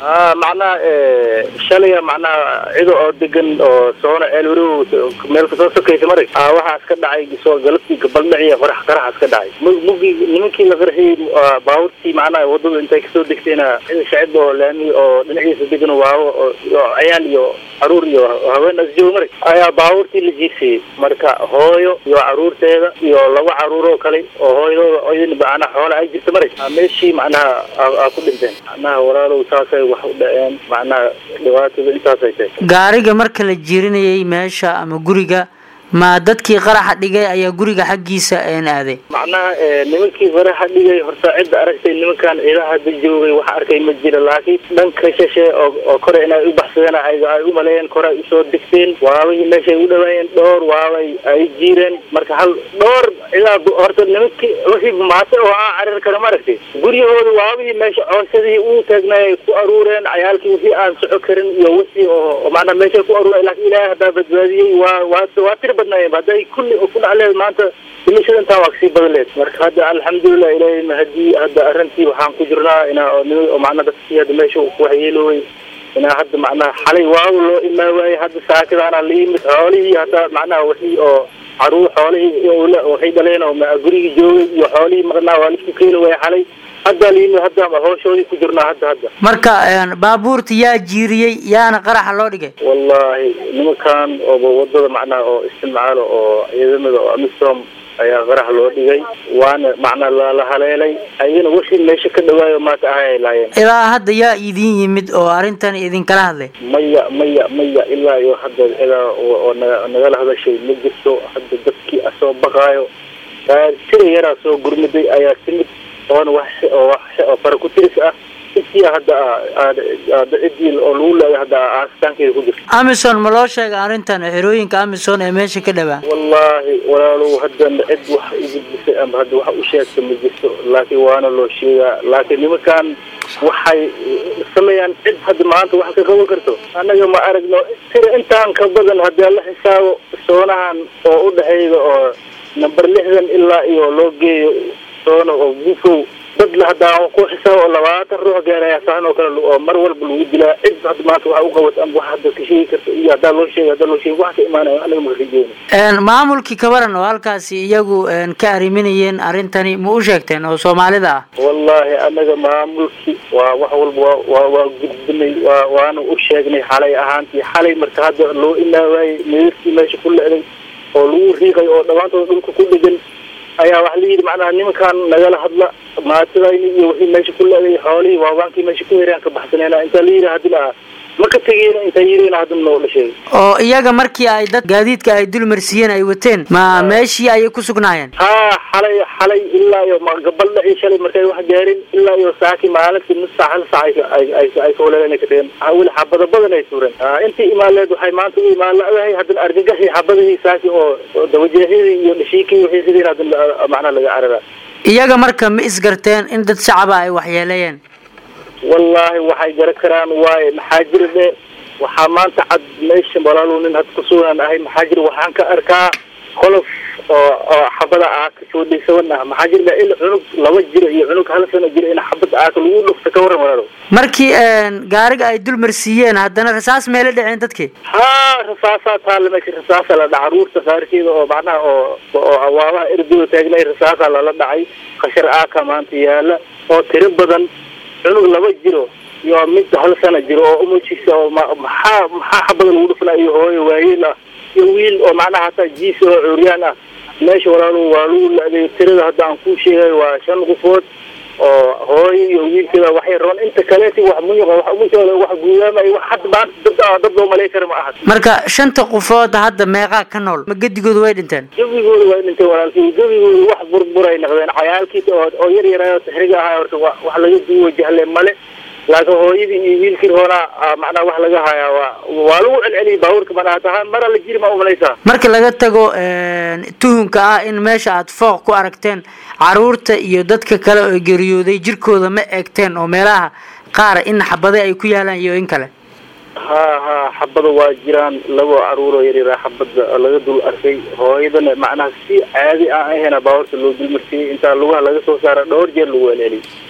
a macnaha shalaya macnaha cido oo degan oo soona eelwarow meel kasoo sokaysa maray a waxaas ka dhacay soo galabtii gabaldhaciya qorax qaraxaas ka dhacay m mugii nimankii la qarxiyey baabuurtii macnaha wadada intay kasoo degtayna cida shacib oo laami oo dhinaciisa degan waawo oo cayaal iyo caruur iyo haween asjooga maray ayaa baabuurtii la jiirsayey marka hooyo iyo caruurteeda iyo laba caruur oo kale oo hooyadooda idin macnaha xoola ay jirta maray meeshii macnaha aa ku dhinteen macnaha walaalow saasay wax u dhaceen macnaha dhibaatada intaasay tahay gaariga marka la jiirinayay meesha ama guriga ma dadkii qaraxa dhigay ayaa guriga xaggiisa een aaday macnaha nimankii qaraxa dhigay horta cidda aragtay nimankan ciidaha hadda joogay wax arkay ma jira laakiin dhanka shashe oo oo kore inay u baxsadeen ay ay u maleeyeen kore ay usoo degteen waabay meeshay u dhawaayeen dhowr waabay ay jiireen marka hal dhowr ilaa horta nimankii wixii maase oo aan carir kara ma aragtay guryahooda waabihii meesha coosadii uu taagnay ay ku aruureen cayaalkii wixii aan soco karin iyo wixii oo macnaha meeshay ku aruureen laakiin ilaahay haddaa badbaadiyey waa waa waa tiri badnaayeen hadday kulli ku dhacleed maanta dhimashada intaa waa kasii badaleed marka hadda alxamdulilah ilaahay mahadii hadda arrintii waxaan ku jirnaa inaa oo nima oo macnaha dadkii hadda meesha waxyeelooway inaa hadda macnaha xalay waaw loo imaa waayey hadda saakadaana la yimid xoolihii hadda macnaha wixii oo caruur xoolihii waxay dhaleen oo gurigii joogay iyo xoolihii maqnaa waa laisku keeni waaya xalay hadda la yimid hadda hooshoodii ku jirnaa hadda hadda marka baabuurta yaa jiiriyey yaana qaraxa loo dhigay wallahi nimankan ooba wadada macnaha oo isticmaalo oo ciidamada oo amisom ayaa qarax loo dhigay waana macnaa lala haleelay ayagana wixii meesha ka dhawaayo maanta ahay ay laayeen ilaa hadda yaa idin yimid oo arrintan idinkala hadlay maya maya maya ilaa iyo hadda ilaa oo naga nagala hadashay ma jirto hadda dadkii asoo baqaayo tira yaraa soo gurmaday ayaa timid oona wax oo wax oo fara ku tiris ah intii hadda aada ciddii oo lagu leeday hadda aastaankeeda ku jirto amison ma loo sheegay arrintan xerooyinka amison ee meesha ka dhawaa wallaahi walaalow haddan cid wax igudbisay ama hadda wax u sheegta ma jirto laakiin waana loo sheegaa laakiin nimankan waxay sameeyaan cid hadda maanta wax ka qaban karto annaga ma aragno tira intaan ka badan haddii la xisaabo soonahan oo u dhexeeya oo number lixdan ilaa iyo loo geeyo soona oo bufow dad la haddaa ku xisaab oo labaatan ruux gaaraya saan oo kale oo mar walba lagu dilaa cid hadda maanta waxa u qabato ama wax hadda ka sheegi karto iyo haddaa loo sheegay haddaa loo sheegay wax ka imaanayo anaga ma rajeeno maamulkii kabaran oo halkaasi iyagu ka arriminayeen arrintani ma u sheegteen oo soomaalida ah wallaahi anaga maamulkii waa wax walba waa waa waa gudbinay waa waana u sheegnay xalay ahaantii xalay marka hadda loo imaawaayey meerkii meesha ku leeday oo lagu riiqay oo dhammaantood dhulka ku dhegan ayaa waxa la yidhi macnaha nimankan nagala hadla maatidayni iyo wixii meesha ku leeday xoolihii waabaankii meesha ku heraan ka baxsaneena intaa la yidhi haddi lahaa ma ka tegeyna intaa yidhina hadda noo la sheegay oo iyaga markii ay dad gaadiidka ay dul marsiiyeen ay wateen ma meeshii ayay ku sugnaayeen haa xalay xalay ilaa iyo gabaldhaci shalay markay wax gaarin ilaa iyo saaki maalintii nus saac hal saac ay ay ay kawaleelana ka tageen weli xabada badan ay suureen intii imaaleed waxay maanta u imaan la-dahay haddana argagaxii xabadihii saaki oo dabajeexyadii iyo dhashiikii wixii sidiin haddana macnaha laga cararaa iyaga marka ma isgarteen in dad shacaba ay waxyeeleeyeen wallaahi waxay garan karaan waaye maxaa jira dhe waxaa maanta cad meesha walaalow nin had kusugan ahay maxaa jira waxaan ka arkaa qolof oo oo xabada aaka soo dhaysaban ah maxaa jira il cunug laba jiro iyo cunug hal sano jiro in xabada aaka lagu dhufta ka waran walaalow markii gaariga ay dul marsiiyeen haddana rasaas meela dhaceen dadkii haa rasaasaa taalla meesha rasaasa la dhaca caruurta qaarkeeda oo macnaha oo oo awaabaha erdoda taagnay rasaasaa lala dhacay khashar aaka maanta yaala oo tiro badan cunug laba jiro iyo mid hal sana jiro oo umujiisa oo maxaa maxaa xabada lagu dhufnaa iyo hooyo waayeel ah iyo wiil oo macnaha hataa jiis oo curyaan ah meesha walaalo waa lagu la-day tirada hadda aan kuu sheegay waa shan qofood oo hooyo iyo wiilkeeda waxay rabaan inta kaleeti wax muñuqa wax umushooda wax guudaamay wax hadda maanta dad dad loo malay kara ma aha marka shanta qofood hadda meeqaa ka nool ma gedigooda way dhinteen gebigooda way dhinteen walaalkii gebigooda wax burburay noqdeen cayaalkii oo oo yar yaraayo taxriga ahaa horta wa wax laga duwa jahle male laakiin hooyadii iyo wiilkii hoonaa macnaha wax laga hayaa waa waa lagu celceliyay baabuurka mana taha mara la jiri ma umalaysaa marka laga tago tuhunka ah in meesha aad fooq ku aragteen caruurta iyo dadka kale oo geeriyooday jirkooda ma eegteen oo meelaha qaar in xabade ay ku yaalaan iyo in kale haa haa xabada waa jiraan labo caruuroo yaryaraa xabada laga dul arkay hooyadana macnaha si caadi aan ahayna baabuurta loo dulmarsiiyey intaa lugaha laga soo saara dhowr jeer lagu celceliyay